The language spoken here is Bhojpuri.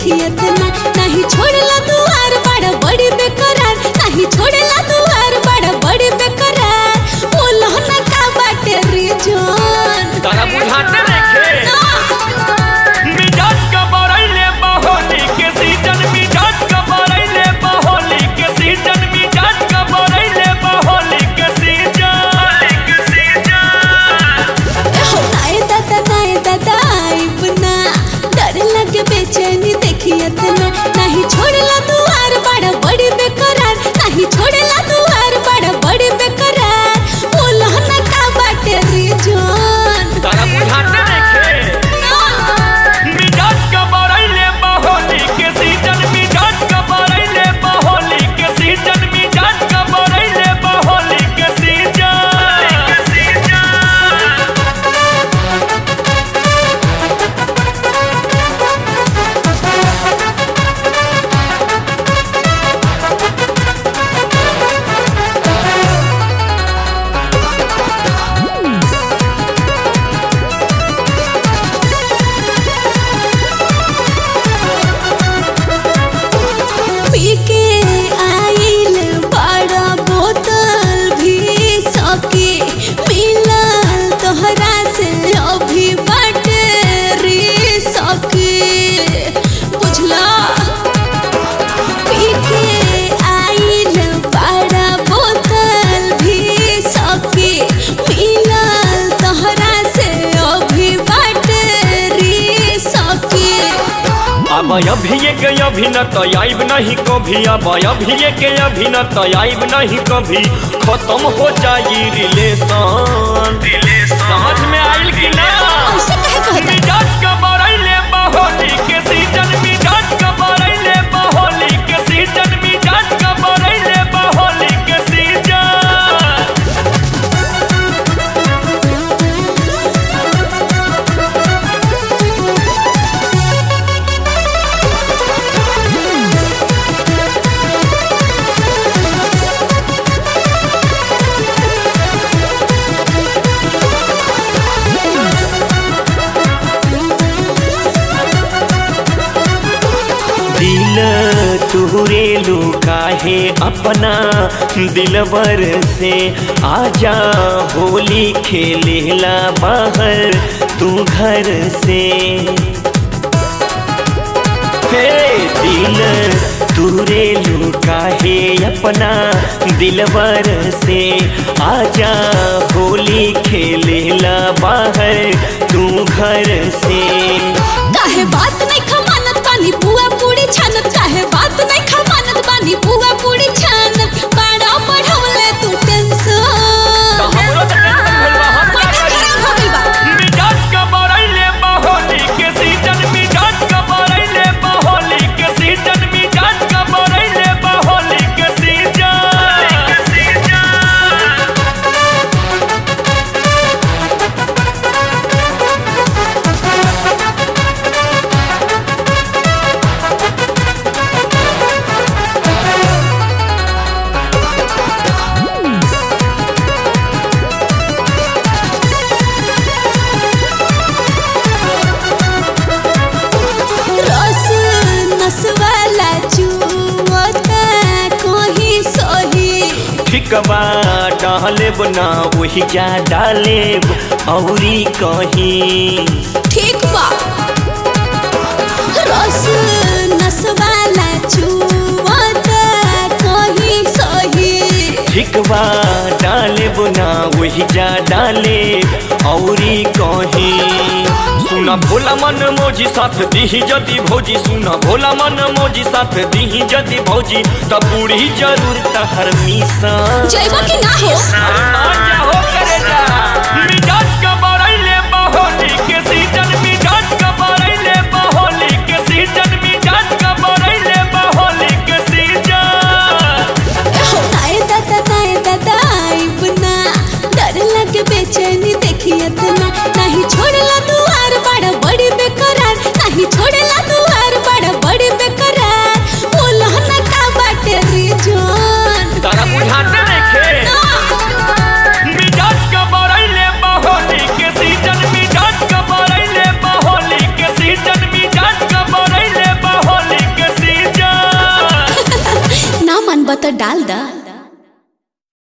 देखियत ना नहीं छोड़ला दुआर बड़ा बड़ी बेकरार नहीं छोड़ला दुआर बड़ा बड़ी बेकरार बोलो ना का बाटे रीजन तारा बुझाते रखे मिजाज का बरैले बहोली के सीजन मिजाज का बरैले बहोली के सीजन मिजाज का बरैले बहोली के सीजन के सीजन नाए दादा नाए दादा आइब ना डर लगे बेचैनी देखियत ना नहीं छोड़ला दुआर बड़ा बड़ी बेकरार नहीं छोड़ला दुआर बड़ा बड़ी बेकरार बोलो ना का बाटे रीजन तारा बुझाते रखे मिजाज का बरैले बहोली के सीजन मिजाज का बरैले बहोली के सीजन मिजाज का बरैले बहोली के सीजन के सीजन पी के आइल बड़ा बोतल भी सके मिलल तोहरा से अभी बाटे रे सके बुझला पी के आइल बड़ा बोतल भी सके मिलल तोहरा से अभी बाटे रे सके अब अभी एक अभी न तो आइब नहीं कभी अब अभी एक अभी न तो आइब नहीं कभी खत्म हो जाई रिलेशन समझ में आइल कि ना ऐसे कहे कहता मिजाज का बरैले बहोली के सीजन मिजाज का बरैले बहोली के सीजन मिजाज का बरैले बहोली के सीजन दिल तुहरे लुकाहे अपना दिलवर से आजा होली खेलेला बाहर तू घर से हे दिल तुरे लुकाहे अपना दिलवर से आजा होली खेलेला बाहर तू घर से काहे बात नहीं खमानत बानी बुआ पूरी छानत काहे बात नहीं खमानत बानी बुआ पूरी छानत बड़ा पढ़वले तू तो टेंशन हमरो तो टेंशन भइल बा, हम का माथा करी? खराब हो गइल बा मिजाज का बरैले बहोली के सीजन मिजाज का बरैले बहोली के सीजन मिजाज का बरैले बहोली के सीजन के सीजन रस नसवाला चुवता कोही सही ठिकबा डालेब ना वही जा डालेब औरी कहीं ठीक बा रस नसवाला चुवता कोही सही ठिकबा डालेब ना वही जा डालेब औरी कहीं सुना भोला मन मोजी साथ दीही जदी भौजी सुना भोला मन मोजी साथ दीही जदी भौजी तब बूढ़ी जरूर तहर मिसा जइबा कि ना हो अरे ना जाओ